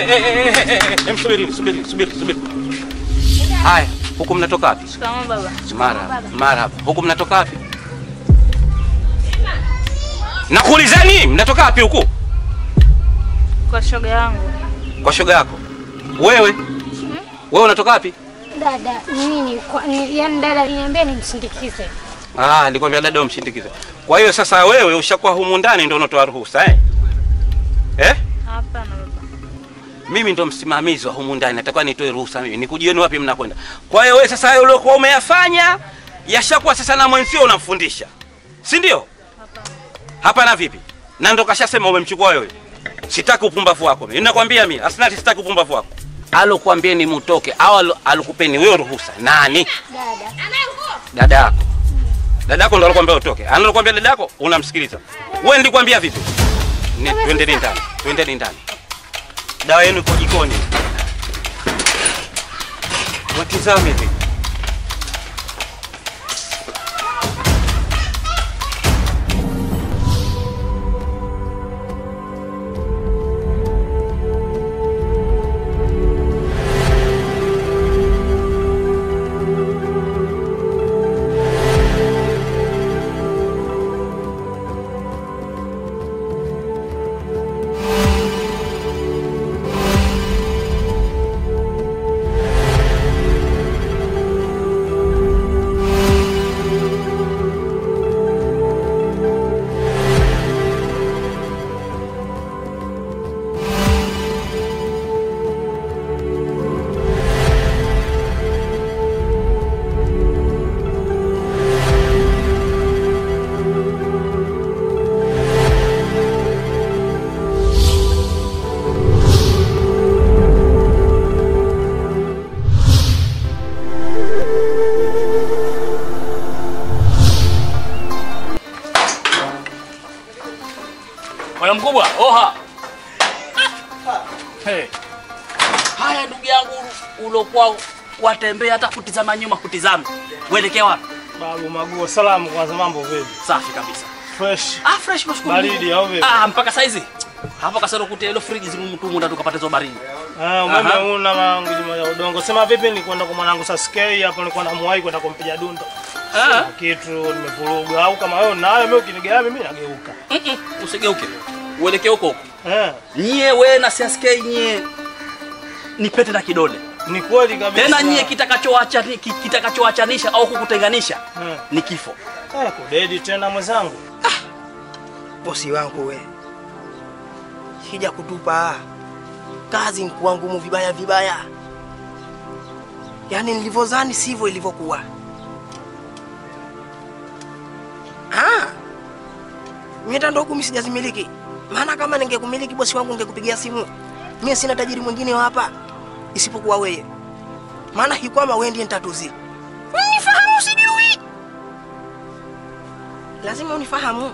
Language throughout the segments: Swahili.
eh, eh, eh, eh, eh, eh, Subiri, subiri, subiri, subiri. Haya, huku mnatoka wapi? Shikamoo baba. Mara, marhaba. Huku mnatoka wapi? Nakuulizeni, mnatoka wapi huku? Kwa shoga yangu. Kwa shoga yako. Wewe? Wewe unatoka wapi? Dada, mimi kwa ni, yani dada aliniambia nimsindikize. Ah, nilikwambia dada umshindikize. Kwa hiyo sasa wewe ushakuwa humu ndani ndio unatoa ruhusa eh? Eh? Hapana baba. Mimi ndo msimamizi wa humu ndani, natakiwa nitoe ruhusa mimi. Nikujieni wapi mnakwenda. Kwa hiyo wewe sasa hayo uliokuwa umeyafanya yashakuwa sasa na mwenzio unamfundisha. Si ndio? Hapana vipi? Na ndo kashasema umemchukua wewe. Sitaki upumbavu wako mimi. Ninakwambia mimi, Asnati sitaki upumbavu wako. Alokuambieni mutoke au alo- alokupeni wewe ruhusa. Nani? Dada. Dada yako. Dada yako ndo alokuambia utoke. Analokuambia dada yako unamsikiliza. Wewe nilikwambia vipi? Ni twendeni ndani. Twendeni ndani. Dawa yenu iko jikoni. Watizame hivi. Bwana mkubwa, oha. Hey. Haya ndugu yangu ulokuwa watembea hata kutizama nyuma kutizama. Uelekea wapi? Babu Maguo, salamu kwanza, mambo vipi? Safi kabisa. Fresh. Ah, fresh mashukuru. Baridi au vipi? Ah, mpaka saizi. Hapo kasoro kutia ile friji zimtumunda ndo tukapata hizo baridi. Ah, umeme Aha. una mangu juma ya udongo. Sema vipi nilikwenda kwa mwanangu Sasuke hapo nilikuwa namuwahi kwenda kumpiga dundo. Ah. Sina kitu nimevuruga au kama wewe unayo mimi ukinigawa mimi nageuka. Mm-mm, usigeuke. Uelekee huko huko. Eh, Nyie we na CSK nyie ni pete na kidole. ni kweli kabisa. Tena nyie kitakachoacha kitakachoachanisha au kukutenganisha Eh, ni kifo. eh, kudedi tena mwenzangu. bosi wangu we, hija kutupa kazi nkuwa ngumu vibaya vibaya, yaani nilivyozani sivyo ilivyokuwa. Ah, mimi hata ndo kumi sijazimiliki, maana kama ningekumiliki bosi wangu ningekupigia simu. Mimi sina tajiri mwingine wa hapa isipokuwa wewe, maana hikwama wewe ndiye ntatuzi. Unifahamu sijui, lazima unifahamu.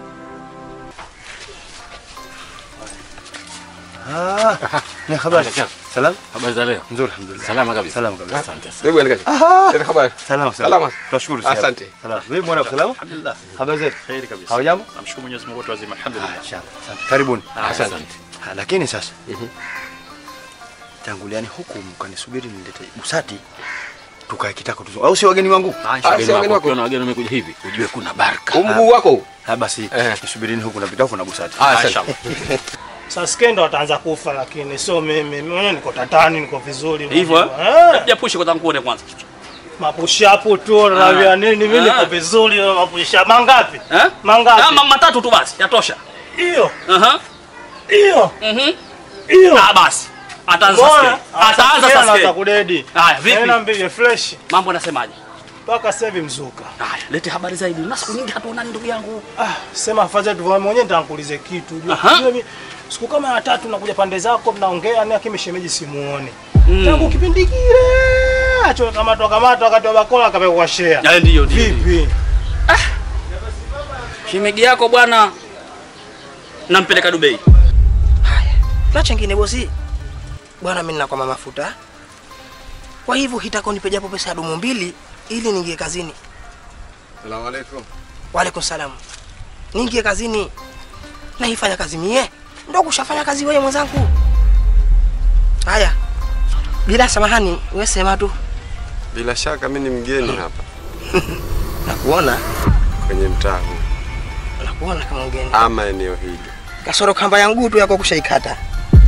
Ah, ni habari. Salam? Habari za leo? Nzuri alhamdulillah. Salama kabisa. Salama kabisa. Asante sana. Hebu andika. Aha. Tena habari. Salama Salama. Tunashukuru sana. Asante. Salama. Wewe mwana salama? Alhamdulillah. Habari zetu? Kheri kabisa. Hawajambo? Namshukuru Mwenyezi Mungu wote wazima. Ah, Alhamdulillah. inshallah. Asante. Karibuni. Ah, Asante. Ah, Lakini sasa tanguliani huku mkanisubiri nilete busati tukae kitako tuzo. Au si wageni wangu? Ah, Ah, wageni si wageni wako. wako. Ukiona wageni wamekuja hivi, ujue kuna baraka. Huu mguu wako huu? Ah, basi Eh. nisubirini huku na vitafu na busati. Ah, Ah, asante. inshallah. Sasuke ndo ataanza kufa lakini sio mimi. Mimi mwenyewe niko tatani, niko vizuri. Hivyo unajua. eh? Japushe kwanza nikuone kwanza. Mapushapu tu na nini, mimi niko Ah. vizuri mapusha. Mangapi? Eh? Mangapi? Ah, ma- matatu tu basi, yatosha. Hiyo. Aha. Hiyo. Mhm. Hiyo. Ah, basi. Ataanza Mbona? Sasuke. Ataanza Anaanza Sasuke. kudedi. Haya, vipi? Tena mbige fresh. Mambo yanasemaje? Mpaka sasa hivi mzuka. Haya, lete habari zaidi. Na siku nyingi hatuonani ndugu yangu. Ah, sema afadhali tu mwenyewe nitakuulize kitu. Unajua Aha. unajua mimi siku kama ya tatu nakuja pande zako mnaongea ni akimi shemeji simuone. Mm. Tangu kipindi kile acho kama toka kama wakati wa bakola akapekwa share. Ya ndio ndio. Vipi? Shimegi yako bwana nampeleka Dubai. Haya, na chengine bosi, bwana, mimi ninakwama mafuta, kwa hivyo hitako nipe japo pesa ya dumu mbili ili niingie kazini. Salamu alaikum. Waalaikum salam. Niingie kazini, naifanya kazi mie, ndo kushafanya kazi wewe mwenzangu. Haya, bila samahani, wewe sema tu. Bila shaka mimi ni mgeni hapa Nakuona, kwenye mtaa huu nakuona kama mgeni. ama eneo hili. Kasoro kamba yangu tu yako kushaikata.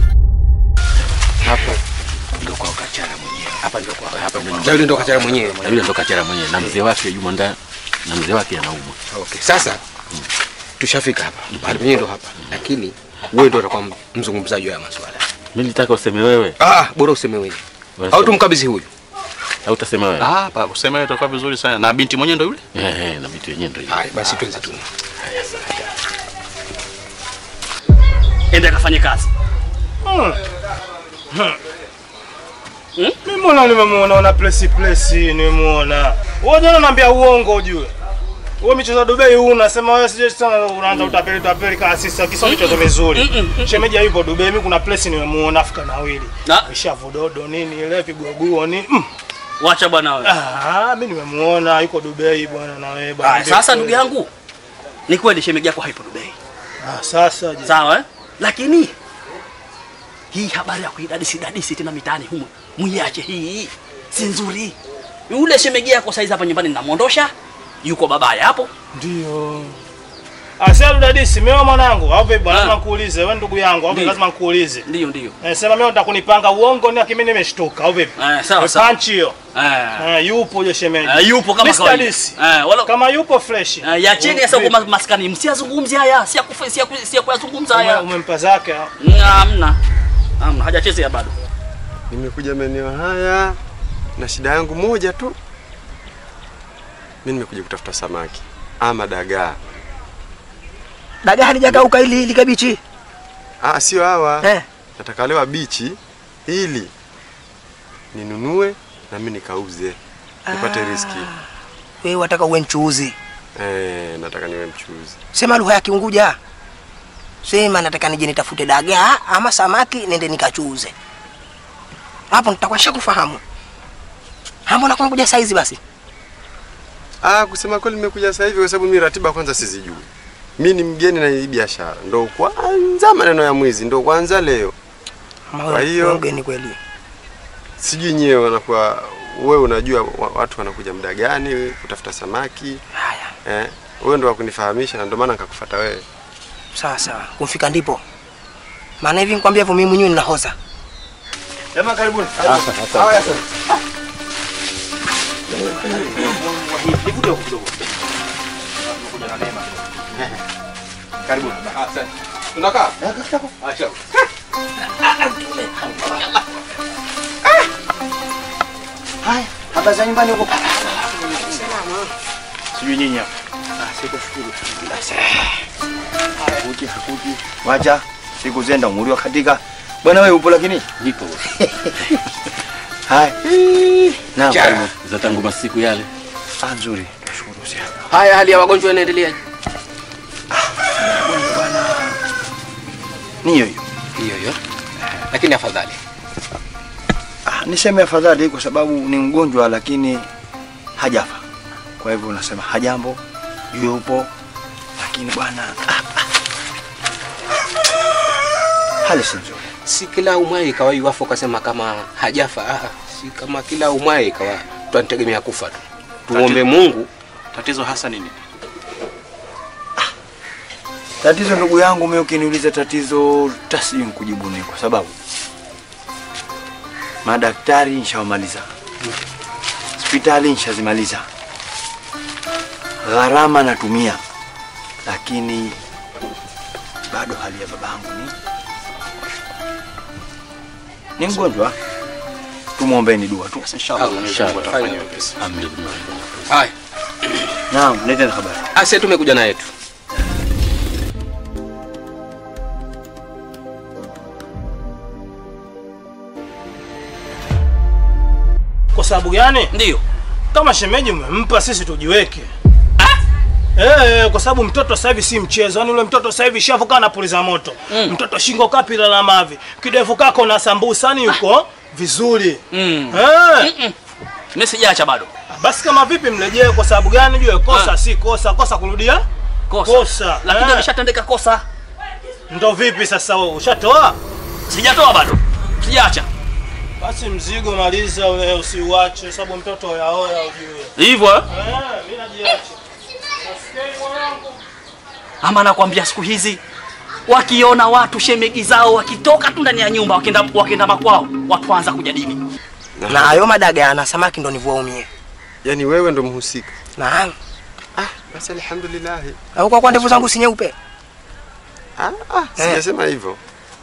Hapa ndo kwa kachara mwenyewe. Hapa ndo kwa hapa ndo Na yule ndo kachara mwenyewe. na yule ndo kachara mwenyewe na mzee wake yumo ndani na mzee wake anaumwa. Okay, sasa tushafika hapa. Mahali penyewe ndo hapa. Lakini wewe ndo utakuwa mzungumzaji wa haya masuala. Mimi nitaka useme wewe Ah, bora useme wewe. Au tumkabidhi huyu. au utasema wewe? Ah, hapa useme wewe itakuwa vizuri sana. Na binti mwenyewe ndo yule? Eh, eh, na vitu yenyewe ndio hivyo. Haya, basi tuanze tu. Ende kafanye kazi. Mimi mbona nimemuona una place place nimemuona. Wewe jana naambia uongo ujue. Wewe michezo ya Dubai huu unasema wewe sije sana unaanza utapeli utapeli kama sisi kisa michezo mizuri. Shemeji yupo Dubai mimi kuna place nimemuona Afrika nawili. Na Ishavudodo nini ile pigoguo nini. Mm. wacha bwana wewe. Ah, mimi nimemuona yuko Dubai bwana na wewe bwana. Haya, sasa ndugu yangu, ni kweli shemeji yako haipo Dubai. Ah, sasa je. Sawa eh? Lakini hii habari ya kuidadisi dadisi tena mitaani humu, muiache hii, si nzuri. Yule shemeji yako saizi hapa nyumbani ninamwondosha, yuko babaya hapo. Ndio. Asia dadisi mimi mwanangu, au vipi bwana Ah. lazima nikuulize, wewe ndugu yangu, au vipi Ndio. lazima nikuulize. Ndio ndio. Eh, sema mimi nataka kunipanga uongo ni akimi nimeshtuka, au vipi? Eh, sawa Eh, sawa. Punch hiyo. Eh. Eh, yupo yule shemeji. Eh, yupo kama Mr. kawaida. Disi. Eh, wala Kama yupo fresh. Eh, ya chini sasa huko maskani, msiyazungumzie haya, si kufa si si kuyazungumza Ume- haya. Umempa zake. Hamna. Hamna, hajachezea bado. Nimekuja maeneo haya na shida yangu moja tu. Mimi nimekuja kutafuta samaki ama dagaa. Dagaa halijakauka ili ili kabichi. Ah, sio hawa. Eh. Nataka wale wabichi ili ninunue na mimi nikauze nipate riski. Wewe wataka uwe mchuuzi. Eh, nataka niwe mchuuzi. Sema lugha ya Kiunguja. Sema nataka nije nitafute dagaa ama samaki nende nikachuuze. Hapo nitakuwa shakufahamu. Hapo nakuwa kuja saizi basi. Ah, kusema kweli nimekuja sasa hivi kwa sababu mimi ratiba kwanza sizijui. Mimi ni mgeni na hii biashara. Ndo kwanza maneno ya mwizi ndo kwanza leo. Ama Kwa wewe hiyo- mgeni kweli. Sijui nyewe wanakuwa wewe unajua wa- watu wanakuja muda gani kutafuta samaki. Haya. Eh, wewe ndo wakunifahamisha na ndio maana nikakufuata wewe. Sawa sawa. Kumfika ndipo. Maana hivi nikwambia hivyo mimi mwenyewe ninahoza. Jamaa karibuni. Haya sasa. Karibuni. Tunakaa? Acha. Haya, habari za nyumbani huko? Sijui nyinyi hapa. Hakuji, hakuji. Wacha siku zenda umuri katika. Bwana wewe upo lakini? Niko Haya. Naam, Cha. karibu. za tangu masiku yale. Ah, nzuri. Nashukuru sana. Haya, hali ya wagonjwa inaendelea Ni hiyo hiyo. hiyo hiyo, lakini afadhali. Ah, niseme afadhali kwa sababu ni mgonjwa lakini hajafa. Kwa hivyo unasema hajambo, yupo lakini bwana ah, ah. hali si nzuri. Si kila umwai ikawa iwafu ukasema kama hajafa. Ah, si kama kila umwai ikawa tunategemea kufa tu. Tuombe Mungu Tatizo hasa nini? Tatizo ndugu yangu, mimi ukiniuliza tatizo tasijui kujibu nini, kwa sababu madaktari nishawamaliza, hospitali nishazimaliza, gharama natumia, lakini bado hali ya babangu ni ni mgonjwa. Tumwombeni dua tu. Inshallah Mwenyezi Mungu atafanya Fanya wepesi. Amin. haya. Naam, leteni habari. Ase tumekuja na yetu. Kwa sababu gani? Ndio. Kama shemeji mmempa sisi tujiweke. Eh, kwa sababu mtoto sasa hivi si mchezo. Yaani ule mtoto sasa hivi shavuka anapuliza moto. Mm. Mtoto shingo kapila la mavi. Kidevu kako na sambusa yani yuko vizuri. Mm. Eh. Mimi sijaacha bado. Basi kama vipi mrejee kwa sababu gani jue kosa Ah. si kosa, kosa kurudia Kosa. kosa. Lakini Eh. ameshatendeka kosa. Ndo vipi sasa wewe ushatoa? Sijatoa bado. Sijaacha. Basi mzigo maliza ule usiuache sababu mtoto yaoya ujue. Hivyo Eh, mimi najiacha. Nasikia mwanangu. Ama nakwambia siku hizi wakiona watu shemegi zao wakitoka tu ndani ya nyumba wakienda wakienda makwao, watu waanza kujadili. Na hayo madaga na samaki ndo nivuaumie. Yaani wewe ndo mhusika. Naam. Ah, basi alhamdulillah. Au kwa kwa ndevu zangu si nyeupe? Ah, ah, sijasema hivyo.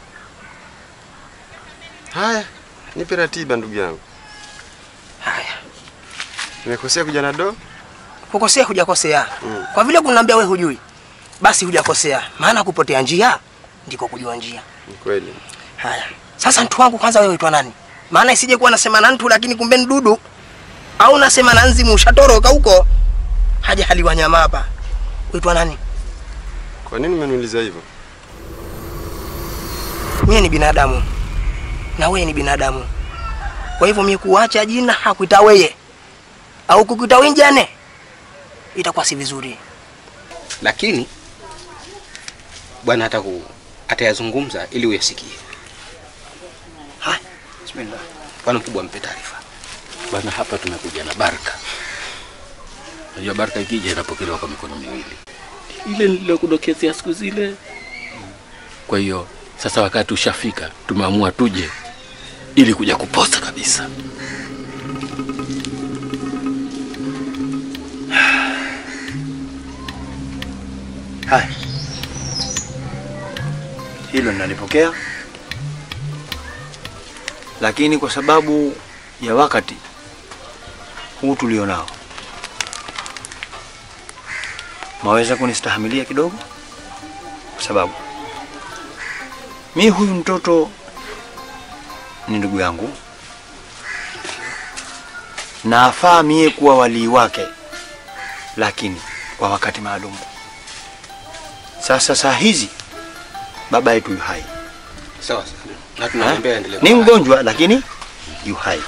Haya, nipe ratiba ndugu yangu. Haya. Nimekosea kuja na do? Kukosea hujakosea. Mm. Kwa vile kuniambia wewe hujui, basi hujakosea. Maana kupotea njia ndiko kujua njia. Ni kweli. Haya. Sasa mtu wangu kwanza wewe uitwa nani? Maana isije kuwa nasema na mtu lakini kumbe ni dudu. Au nasema na nzimu ushatoroka huko. Haja haliwa nyama hapa. Uitwa nani? Kwa nini umeniuliza hivyo? Mimi ni binadamu. Na wewe ni binadamu. Kwa hivyo mimi kuacha jina hakuita wewe. Au kukuita wenjane. Itakuwa si vizuri. lakini bwana ataku atayazungumza ili uyasikie. Haya, bismillah. Bwana mkubwa, mpe taarifa. Bwana, hapa tumekuja na baraka. Unajua baraka ikija inapokelewa kwa mikono miwili, ile nililokudokezea siku zile. Kwa hiyo sasa wakati ushafika, tumeamua tuje ili kuja kuposa kabisa. Haya, hilo ninalipokea, lakini kwa sababu ya wakati huu tulionao, maweza kunistahimilia kidogo, kwa sababu mi huyu mtoto ni ndugu yangu na afaa mie kuwa walii wake, lakini kwa wakati maalum. Sasa saa hizi baba yetu yu hai, Sawa sawa, na tunamwambia aendelee. ni mgonjwa lakini yu hai.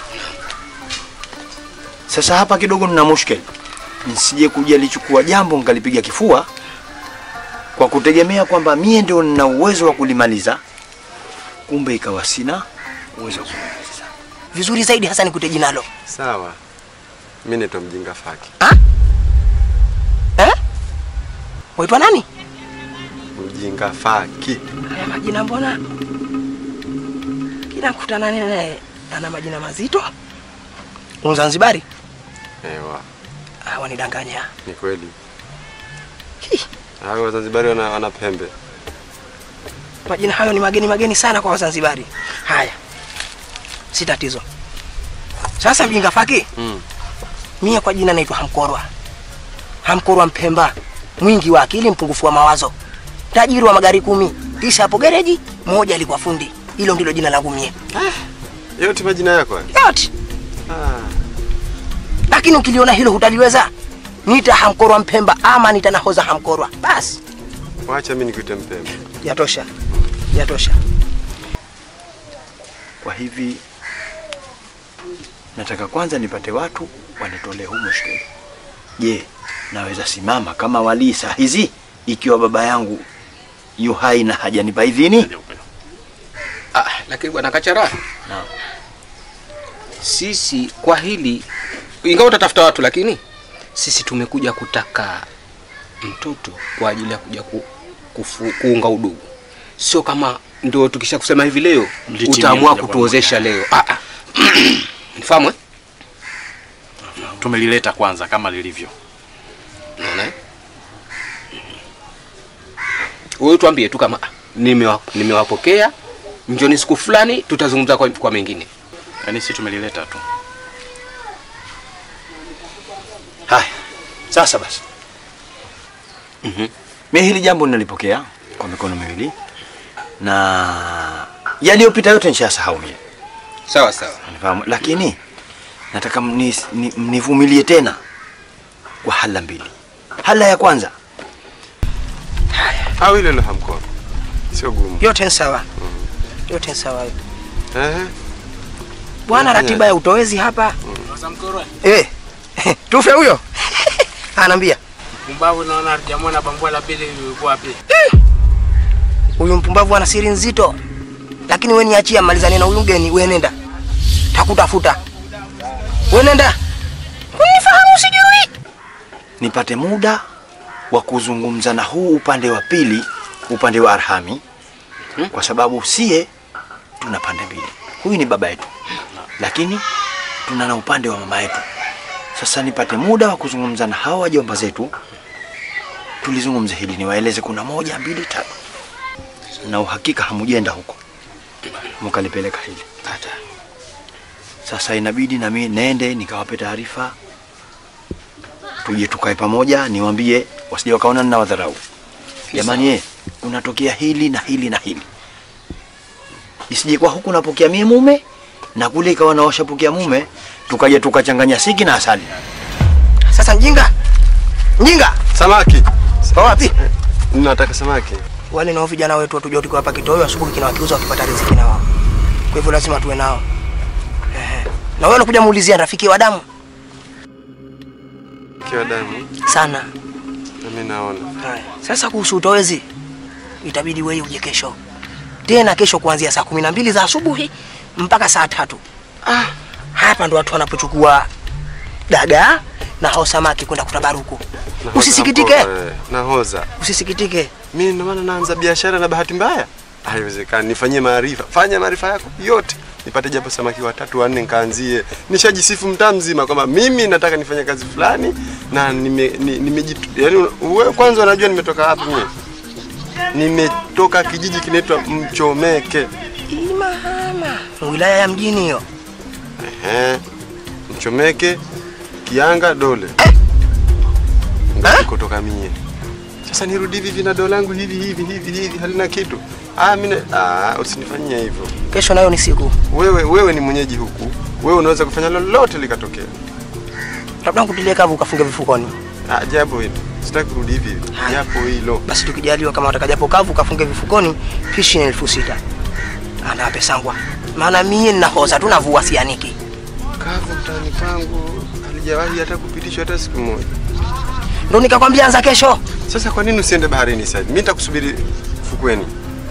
Sasa hapa kidogo nina mushkeli, nisije kuja lichukua jambo nkalipiga kifua kwa kutegemea kwamba mie ndio nina uwezo wa kulimaliza, kumbe ikawa sina uwezo wa kulimaliza. Vizuri zaidi hasa nikute jinalo. Sawa. Mimi naitwa mjinga faki. Eh? Waitwa nani? Mjinga faki. Haya majina mbona kila kukutana naye ana majina mazito? Mzanzibari? Ewa, Ah, wanidanganya. ni kweli. Hao Wazanzibari wana, wana pembe. Majina hayo ni mageni mageni sana kwa Wazanzibari. Haya, si tatizo. Sasa mjinga faki, Mm. mie kwa jina naitwa Hamkorwa. Hamkorwa Mpemba, mwingi wa akili, mpungufu wa mawazo, tajiri wa magari kumi, tisa hapo gereji, moja alikuwa fundi. Hilo ndilo jina langu mie. Yote majina yako haya? Yote. Lakini ukiliona hilo hutaliweza, nita Hamkorwa Mpemba ama nita nahoza Hamkorwa. Basi Wacha mimi nikuite mpembe. yatosha, yatosha. Kwa hivi nataka kwanza nipate watu wanitolee huu mushkeli. Je, naweza simama kama walii saa hizi ikiwa baba yangu yu hai na hajanipa idhini? Ah, lakini bwana Kachara, Naam. sisi kwa hili, ingawa utatafuta watu, lakini sisi tumekuja kutaka mtoto kwa ajili ya kuja ku, kufu, kuunga udugu, sio kama ndio tukisha kusema hivi leo Mlitimia utaamua moja kwa kutuozesha leo. Ah, ah. Nifahamu eh? Tumelileta kwanza kama lilivyo. Unaona eh? Wewe tuambie tu kama ah, nimewa- nimewapokea, njoni siku fulani tutazungumza kwa, kwa mengine. Yaani sisi tumelileta tu. Haya, sasa basi. Mhm. Mimi hili jambo ninalipokea kwa mikono miwili na yaliyopita yote nishasahau mimi. Sawa sawa. Unifahamu? Lakini nataka mnis- ni- mnivumilie tena kwa hala mbili. Hala ya kwanza Au ile ile hamkono. Sio gumu. Yote ni sawa, yote ni sawa. Ehe. Bwana, ratiba ya utowezi hapa eh, tufe huyo anaambia Mpumbavu naona hajamwona bambua la pili yuko wapi? huyu mpumbavu ana siri nzito, lakini wewe niachia, malizane na huyu mgeni, wewe nenda. takutafuta. Wewe nenda. Unifahamu sijui. nipate muda wa kuzungumza na huu upande wa pili, upande wa Arhami, kwa sababu sie tuna pande mbili. Huyu ni baba yetu, lakini tuna na upande wa mama yetu. Sasa nipate muda wa kuzungumza na hawa wajomba zetu, tulizungumze hili, niwaeleze kuna moja, mbili, tatu, na uhakika hamujenda huko mkalipeleka hili. Sasa inabidi na mimi nende nikawape taarifa tuje tukae pamoja, niwaambie wasije wakaona nina wadharau. Jamani, ye unatokea hili na hili na hili, isije kwa huku napokea mie mume na kule ikawa na washapokea mume, tukaja tukachanganya siki na asali. Sasa njinga. Njinga. Samaki. Kwa wapi? Nataka samaki. Wale nao vijana wetu watujua tuko hapa kitoweo asubuhi kina wakiuza wakipata riziki na wao. Kwa hivyo lazima tuwe nao. Ehe. Na wewe unakuja muulizia rafiki wa damu Kiwa damu. sana. Na mimi naona. Haya. Sasa kuhusu utowezi itabidi wewe uje kesho. Tena kesho kuanzia saa kumi na mbili za asubuhi mpaka saa tatu. Ah, hapa ndo watu wanapochukua dagaa na hao samaki kwenda kutabaruku. Nahoza Usisikitike. hapo, eh, Nahoza. Usisikitike. Mimi ndo maana naanza biashara na bahati mbaya. Haiwezekani, nifanyie maarifa. Fanya maarifa yako yote. Nipate japo samaki watatu wanne nikaanzie. Nishajisifu mtaa mzima kwamba mimi nataka nifanye kazi fulani na nime ni- nimejitu yaani wewe kwanza unajua nimetoka wapi mimi? Nimetoka kijiji kinaitwa Mchomeke. Imahama. Wilaya ya mjini hiyo. Ehe. Mchomeke, Kianga, Dole. Ndio kutoka mie. Sasa nirudi hivi hivi na dole langu hivi hivi hivi hivi halina kitu. Ah, mimi ah, usinifanyie hivyo. Kesho nayo ni siku. Wewe wewe ni mwenyeji huku. Wewe unaweza kufanya lolote likatokea. Labda nkutilie kavu ukafunge vifukoni. Ah, jambo hilo. Sitaki kurudi hivi hivi. Japo hilo. Basi tukijaliwa kama wataka japo kavu ukafunge vifukoni, pishi ni elfu sita. Ana pesangwa. Maana mie ninahoza tu navua sianiki. Kavu mtaani kwangu halijawahi hata kupitishwa hata siku moja. Ndio nikakwambia anza kesho. Sasa kwa nini usiende baharini sasa? Mimi nitakusubiri fukweni.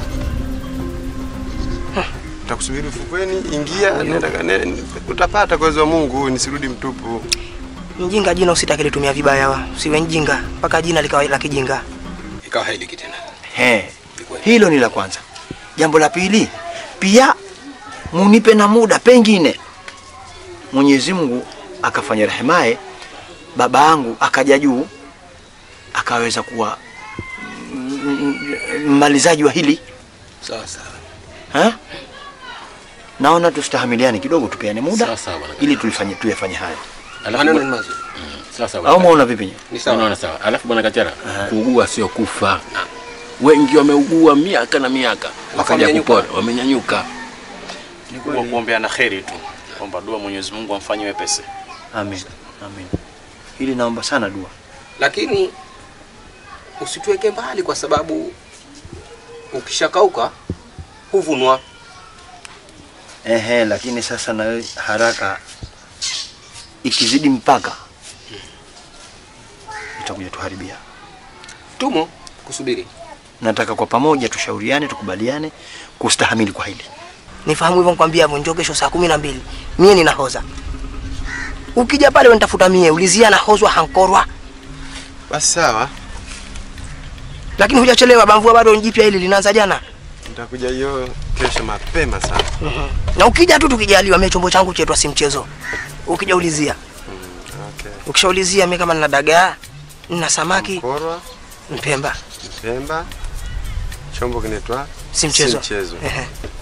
Nitakusubiri fukweni, ingia, nenda ne, utapata kwa uwezo wa Mungu, nisirudi mtupu. Mjinga jina usitake litumia vibaya wa. Usiwe mjinga mpaka jina likawa la kijinga. Ikawa hailiki tena. He, hilo ni la kwanza. Jambo la pili, pia munipe na muda, pengine Mwenyezi Mungu akafanya rehemaye, baba yangu akaja juu akaweza kuwa mm, mm, mmalizaji wa hili Sawa sawa. ha? Naona tustahamiliane kidogo, tupeane muda Sawa sawa bwana. ili tulifanye tuyafanye haya, Alafu Maneno bwana- ni mazuri. Mm, Sawa sawa. au maona vipi? Ni sawa. Unaona sawa. Alafu bwana Kachara, kuugua sio kufa. Wengi wameugua miaka na miaka wakaja Wamenyanyuka. kupona, wamenyanyuka. Ni kubwa kuombea na kheri tu, kwamba dua Mwenyezi Mungu amfanye wepesi. Amin, amin. Hili naomba sana dua. Lakini usituweke mbali kwa sababu ukishakauka huvunwa. Ehe, lakini sasa na wewe haraka ikizidi mpaka itakuja tuharibia. Tumo kusubiri. Nataka kwa pamoja tushauriane, tukubaliane kustahamili kwa hili. Nifahamu hivyo nikwambia hivyo njoo kesho saa kumi na mbili. Mie ninahoza. Ukija pale unitafuta mie, ulizia nahozwa hankorwa. Basi sawa, Lakini hujachelewa bamvua bado jipya hili linaanza jana. nitakuja hiyo kesho mapema sana. Na ukija tu tukijaliwa mie chombo changu chetwa si mchezo. Ukija ulizia. Okay. Ukishaulizia mimi kama nina dagaa, nina samaki, Korwa, mpemba, Mpemba, chombo kinaitwa si mchezo. Si mchezo. Ehe.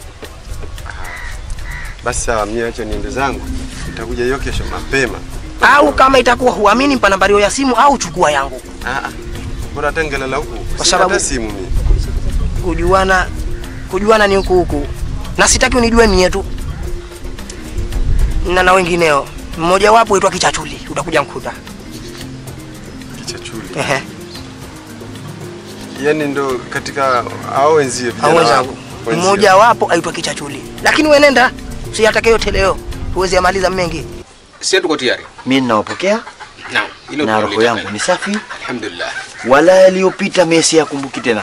Basi sawa, mimi acha niende zangu, nitakuja hiyo kesho mapema. Au kama itakuwa huamini mpa nambari ya simu au chukua yangu. Ah, ah. bora tengelala huku, Kwa Sina sababu- hata simu mimi. Kujuana kujuana ni huku huku. Na sitaki unijue mie tu. Na na wengineo. Mmoja wapo aitwa Kichachuli, utakuja mkuta. Kichachuli. Ehe. Yaani ndo katika hao wenzio vijana Au wako, wenzangu. wenzio. Mmoja wapo aitwa Kichachuli. Lakini wewe nenda, usiyatake yote leo. Huwezi amaliza mengi. Sisi tuko tayari. Mimi ninawapokea Naam. Hilo na roho tunalolitaka. yangu ni safi, Alhamdulillah. wala yaliyopita mimi siyakumbuki tena.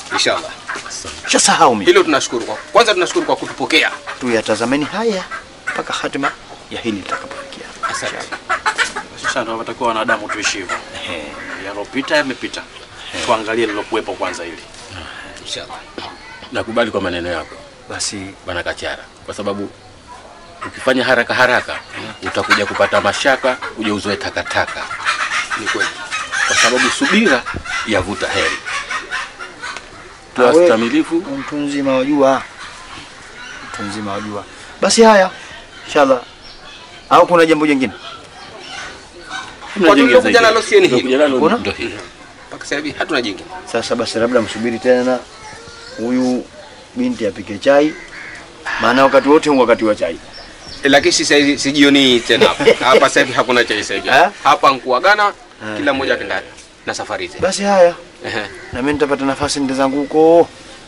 Inshallah. Shasahau mimi. Hilo tunashukuru kwa. Kwanza tunashukuru kwa kutupokea. Tuyatazameni haya mpaka hatima ya hili litakapofikia. Asante. Sasa ndio watakuwa wanadamu tuishi hivyo. Yalopita yamepita. Tuangalie lilokuwepo kwanza hili. Inshallah. Nakubali kwa maneno yako. Basi bwana Kachara, kwa sababu ukifanya haraka haraka utakuja kupata mashaka, kuja uzoe takataka. Ni kweli, kwa sababu subira yavuta heri. Tuwa Awe, stamilifu. Mtu mzima wajua, mtu mzima wajua. Basi haya, inshallah. Au kuna jambo jingine? Kwa tulivyokuja nalo sie ni hili. Kuna? Ndio hili. Mpaka sasa hivi hatuna jingine. Sasa basi, labda msubiri tena huyu binti apike chai, maana wakati wote huu wakati wa chai. E, lakini si saizi si jioni tena hapa. Hapa sasa hivi hakuna chai sasa hivi. Hapa nkuagana kila mmoja akenda na safari zake. Basi haya, Ehe. na mimi nitapata nafasi nende zangu huko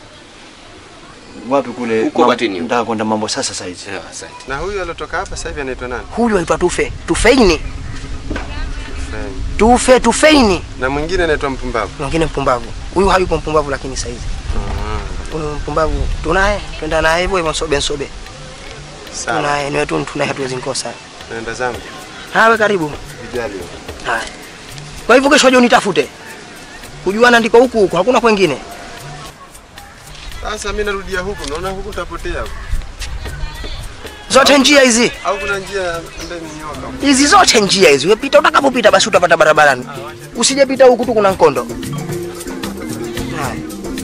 wapi kule Huko mam- Batini. Nataka kwenda mambo sasa saizi. Na huyu aliotoka hapa sasa hivi anaitwa nani? Huyu aitwa Tufe. Tufeini. Tufe Tufeini. Na mwingine anaitwa Mpumbavu. Mwingine mpumbavu. Huyu hayupo mpumbavu lakini saizi. Huyu mpumbavu tunaye, twenda naye hivyo hivyo nsobe nsobe. Sawa. Tunaye ni wetu tunaye hatuwezi nkosa. Naenda zangu. Hawe karibu. Vijali. Haya. Kwa hivyo kesho je unitafute. Kujuana ndiko huku huku, hakuna kwengine. Sasa mimi narudia huku, naona huku utapotea. huku. Zote njia hizi. Au kuna njia ambayo ni nyoka? Hizi zote njia hizi. Wewe pita utakapopita basi utapata barabarani. Usijepita huku tu kuna nkondo. Haya.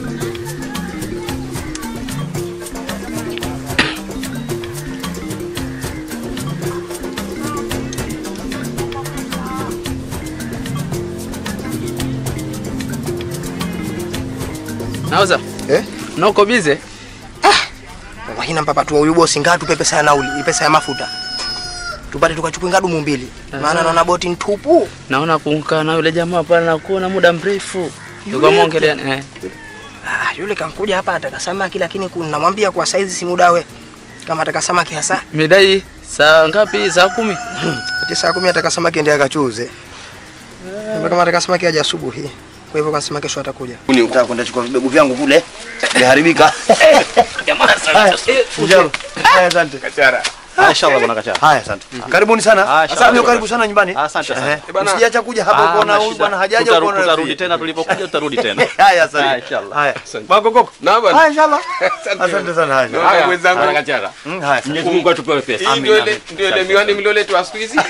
Nauza? Eh? Na uko bize? Wahina mpapa tu huyu bosi ngatu tupe pesa ya nauli, hii pesa ya mafuta. Tupate tukachukue ngadumu mbili. Maana naona boti ntupu. Naona kuunka na yule jamaa pale na kuona muda mrefu. Yule? Yuko mwongelea eh. Ah, yule kankuja hapa ataka samaki lakini kuna namwambia kwa saizi si muda we. Kama ataka samaki hasa. Midai saa ngapi? Saa kumi. Ati saa kumi ataka samaki ndiye akachuze. Kama kama ataka samaki aje asubuhi. Kwa hivyo kasema kesho atakuja. Nataka kwenda chukua vibegu vyangu kule viharibika. Jamaa Haya, njoo. Haya, asante. Kachara. Inshallah bwana Kachara. Haya, asante. Karibuni sana. Asante, karibu sana nyumbani. Asante sana. Eh, Msiacha kuja hapa Ah, ukaona hamna huyu shida. bwana hajaja Tutaru- ukaona tutarudi tena tulipokuja tutarudi tena. Haya, asante. Haya, inshallah. Haya. Magogoko. Na bwana. Haya, inshallah. Asante sana. Haya. Haya, mwenzangu. Haya, Kachara. Mm, haya. Mwenyezi Mungu atupewe pesa. Hii ndio ile ndio ile miwani mlioletwa siku hizi.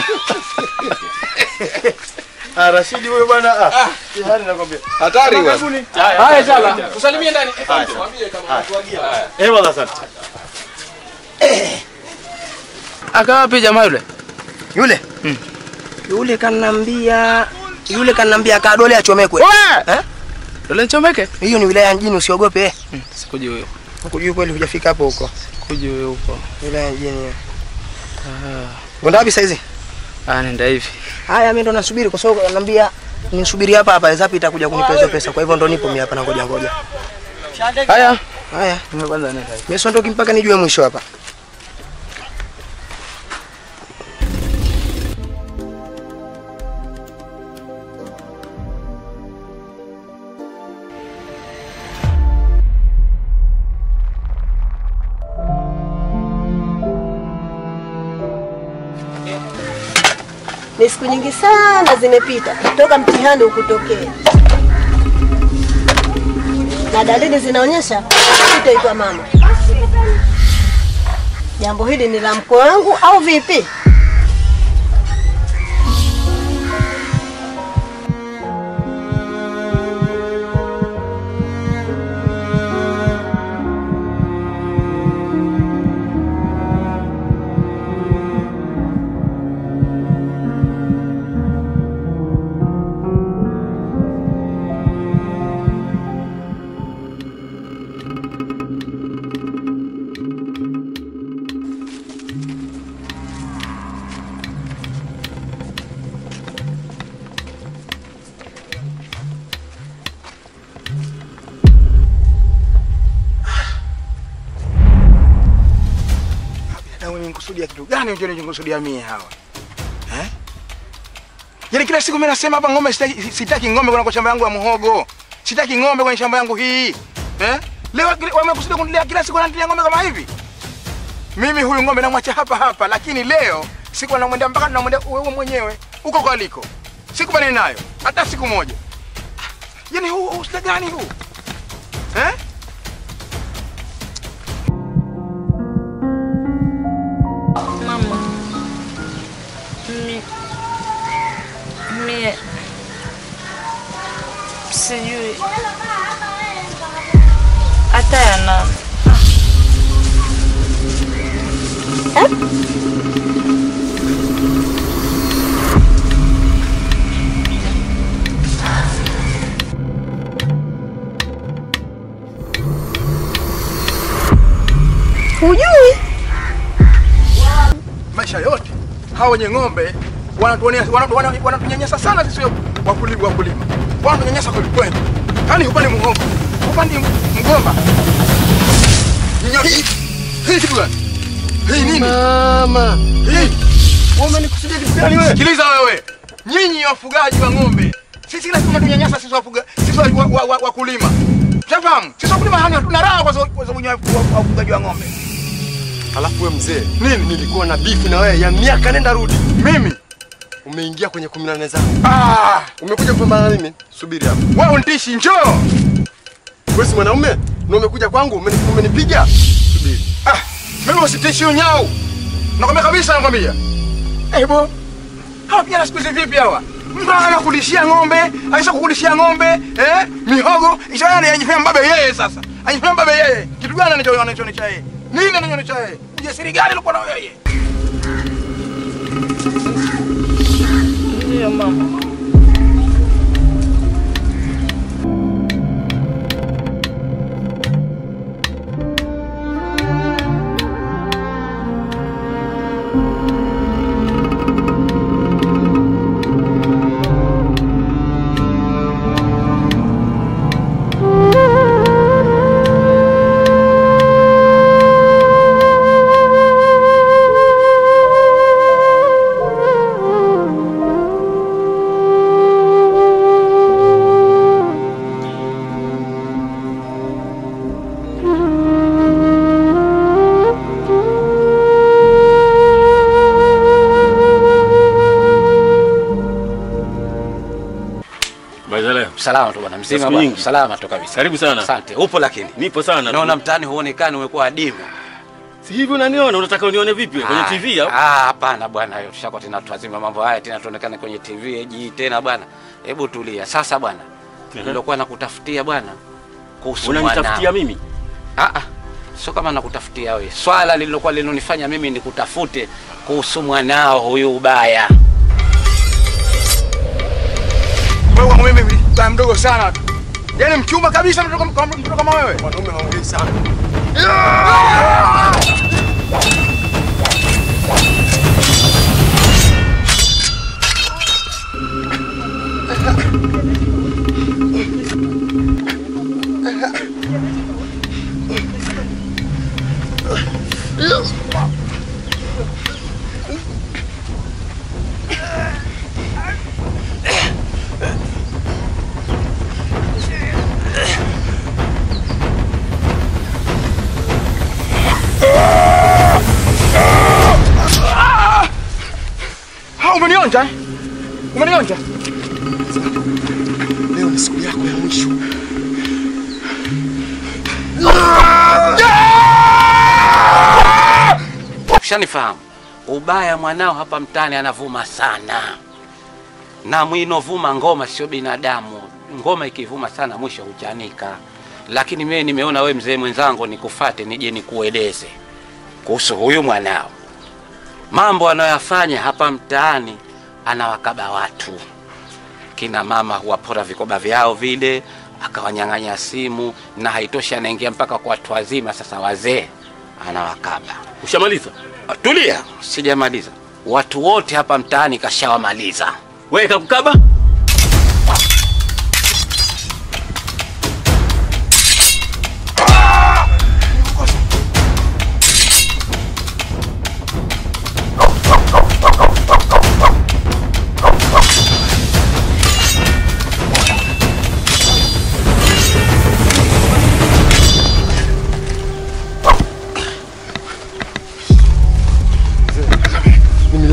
Ah, Rashidi huyo bwana ah. Tayari nakwambia. Hatari bwana. Karibuni. Haya inshallah. Tusalimie ndani. Mwambie kama watuagia. Eh, wala asante. Aka wapi jamaa yule? Yule? Yule kanambia yule kanambia kadole achomekwe. Eh? Dole nchomeke? Hiyo ni wilaya mjini usiogope. Sikujui huyo. Ukujui kweli hujafika hapo huko. Kujui huyo huko. Wilaya mjini. Ah. Unaenda wapi saizi? Ah, nenda hivi. Haya mimi ndo nasubiri kwa sababu ananiambia nisubiri hapa hapa Zapi itakuja kunipa hizo pesa. Kwa hivyo ndo nipo mimi hapa na ngoja ngoja. Haya. Haya. Mimi kwanza nenda hivi. Mimi siondoki mpaka nijue mwisho hapa. Ni siku nyingi sana zimepita toka mtihani ukutokea, na dalili zinaonyesha utaitwa mama. Jambo hili ni la mkwe wangu au vipi? Na wewe unikusudia kitu gani unajua unikusudia mie hawa? Eh? Yaani kila siku mimi nasema hapa ng'ombe sitaki, sitaki ng'ombe kwenye shamba yangu ya muhogo. Sitaki ng'ombe kwenye shamba yangu hii. Eh? Leo wamekusudia kunilia kila siku wananilia ng'ombe kama hivi. Mimi huyu ng'ombe namwacha hapa hapa, lakini leo siku namwendea mpaka namwendea wewe mwenyewe huko kwa aliko. Sikubaliani nayo hata siku moja. Yaani huu huu shida gani huu? Eh? Mama, mi mie sijui hata ya nani. Hujui? Maisha yote hawa wenye ng'ombe wanatuonea wanatu- wana- wanatunyanyasa sana sisi wakulima wakulima. Wanatunyanyasa kweli kweli. Yaani upande muhogo, upande mgomba. Nyinyi hii kitu gani? Hii nini? Mama. Hii. Wewe umenikusudia kitu gani wewe? Sikiliza wewe. Nyinyi wafugaji wa ng'ombe. Sisi lazima tunanyanyasa sisi wafuga sisi wa- wa- wa- wakulima. Unafahamu? Sisi wakulima hani hatuna raha kwa sababu kwa sababu nyinyi wa- wafugaji wa ng'ombe. Alafu wewe mzee, nini? Nilikuwa na bifu na wewe ya miaka nenda rudi. Mimi umeingia kwenye kumi na nane zangu. Ah, umekuja kupambana na mimi? Subiri hapo. Wewe unitishi, njoo. Wewe si mwanaume na umekuja kwangu umeni- umenipiga? Subiri. Ah, mimi usitishi unyau. Nakwambia kabisa nakwambia. Eh, bo. Hawa vijana siku hizi vipi hawa? Mtu anakulishia ng'ombe, aisha kukulishia ng'ombe, eh? Mihogo, ishara ni anifanya mbabe yeye sasa. Anifanya mbabe yeye. Kitu gani anacho anachoonyesha yeye? Nini anachoonyesha yeye? Ujasiri gani alikuwa nao yeye? Ndio mama. Salama tu bwana, mzima Siku bwana. nyingi. Salama tu kabisa. Karibu sana. Asante. Upo lakini? Nipo sana. Naona mtaani huonekani, umekuwa adimu. Si hivi unaniona? Unataka unione vipi? Kwenye Ah, TV au? Ah, hapana bwana, hiyo tushakuwa tena tuazima mambo haya tena tuonekane kwenye TV eji tena bwana. Hebu tulia. Sasa bwana, nilikuwa nakutafutia bwana kuhusu Unanitafutia mwanao. mimi? Ah ah. Sio kama nakutafutia wewe. Swala lililokuwa linonifanya mimi nikutafute kuhusu mwanao huyu ubaya. Wewe kwangu mimi bwana mdogo sana tu. Yaani mchumba kabisa mtoto kama mtoto kama wewe. Mwanaume haongei sana. Ha, umenionja? eh? Umenionja? Leo ni siku yako ya mwisho. Ushanifahamu? Ubaya mwanao hapa mtaani anavuma sana, na mwinovuma ngoma sio binadamu. Ngoma ikivuma sana mwisho huchanika. Lakini mimi nimeona we mzee mwenzangu nikufate nije nikueleze kuhusu huyu mwanao, mambo anayoyafanya hapa mtaani. Anawakaba watu, kina mama huwapora vikoba vyao vile, akawanyang'anya simu, na haitoshi, anaingia mpaka kwa watu wazima. Sasa wazee anawakaba. Ushamaliza? Tulia, sijamaliza. Watu wote hapa mtaani kashawamaliza. Wewe kakukaba?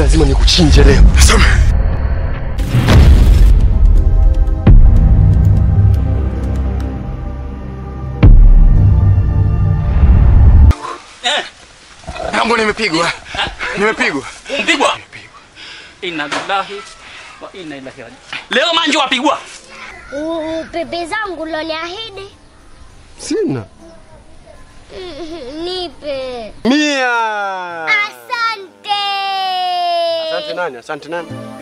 lazima nikuchinje leo. Yangu nimepigwa. Nimepigwa. Mpigwa? Inna lillahi wa inna ilaihi rajiun. Leo manju wapigwa. U- u- Pepe zangu loniahidi Sina. Mhm, nipe. Mia. Asante. Asante nani? Asante nani?